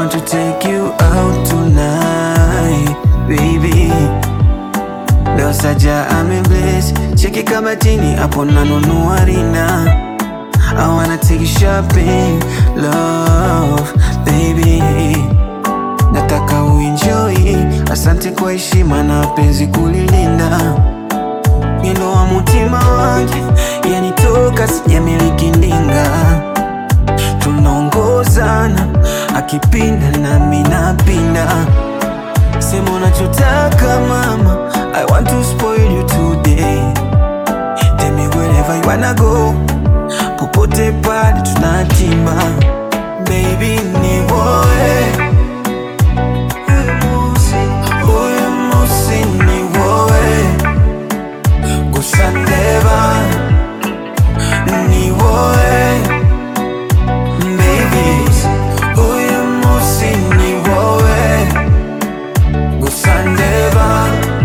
want to take you out tonight, baby. Leo saja amebless, cheki kama chini hapo nanunua rina. I wanna take you shopping, love, baby. Nataka uenjoy, asante kwa heshima na penzi kulilinda. Mwendo wa mutima wangu yanitoka, sijamiliki ndinga, tunaongozana akipinda nami napinda. Sema unachotaka mama, I want to spoil you today. Tell me wherever you wanna go, popote pale tunatima. Baby ni woe Huyu musi ni woe Gusa ndeba ni woe Baby Huyu musi ni woe Gusa ndeba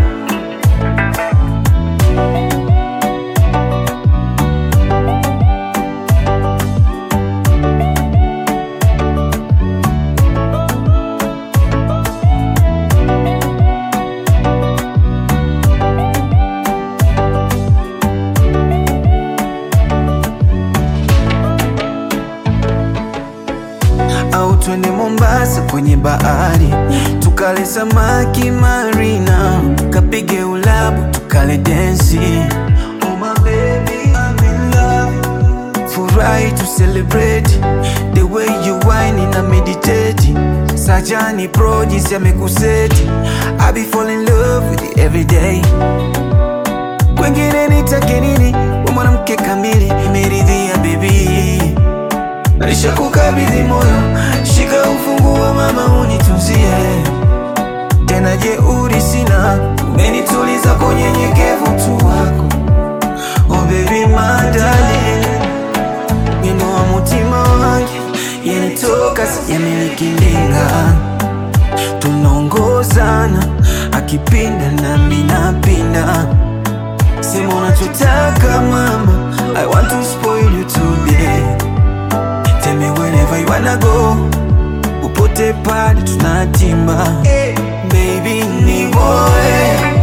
au twende Mombasa kwenye bahari tukale samaki marina, kapige ulabu tukale densi. Oh my baby, I'm in love. Furahi to celebrate the way you whine na meditate. Sajani pro jinsi amekuseti, I be fall in love with you every day. Kwengine nitake nini? We mwanamke kamili, nimeridhia baby Naisha kukabidhi moyo, shika ufunguo mama, unitunzie tena. Jeuri sina, umenituliza kwa unyenyekevu tu wako. Oh baby my darling, mwendo wa mutima wangu yanitoka, sijamiliki ndinga, tunaongozana akipinda nami napinda. Sema unachotaka mama, I want to spoil you today. Tell me wherever you wanna go, popote pale tunatimba. Baby ni boy